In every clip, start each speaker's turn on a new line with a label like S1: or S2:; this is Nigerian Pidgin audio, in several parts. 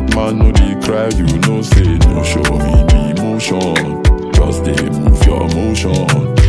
S1: man no dey cry, you know say no show me the emotion. Just dey move your motion.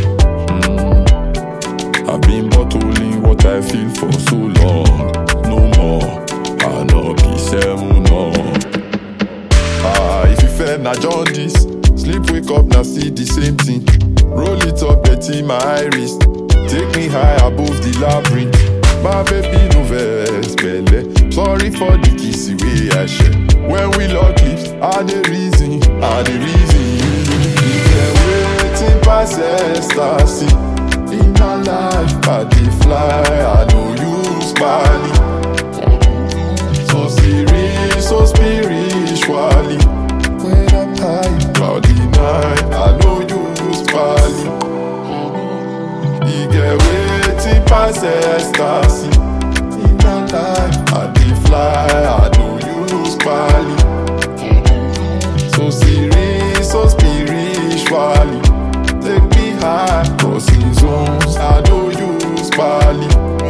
S1: Mm. I've been bottling what I feel for so long. No more, I no be seven no. Ah, if you fair na jaundice, sleep wake up na see the same thing. Roll it up, betty my iris. Take me high above the labyrinth. My baby no vex belle. Sorry for the kissy way I share. When we lock lips, I the reason, I the reason. Yeah, waiting past ecstasy. In my life, I dey fly. I know you spally. So serious, so spiritually. When I'm high, cloudy night, I know you spally. You get waiting past ecstasy. In my life, I dey fly, I know you spally. So serious, so spiritually. Take me high, crossing zones, I know you spally.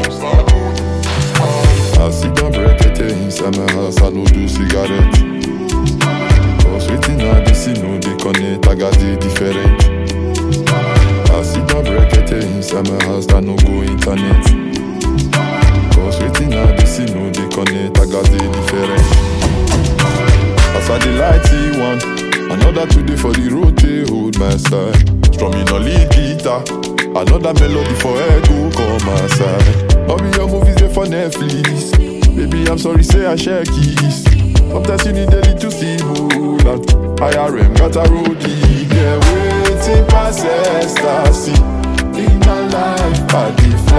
S1: I sit down break inside my house, I no do cigarette. Cause waiting I dey see no dey connect, I got the different. I sit down break inside my house, I no go internet. Cause waiting I dey see no dey connect, I got the different. As I dey light see one, another today for the road they hold my side. Strumming a lead guitar, another melody for echo come my side. All be your movies they for Netflix. Baby, I'm sorry, say I share keys. Sometimes you need a little stimulant. IRM got a roadie, yeah, waiting past ecstasy. In my life, I dey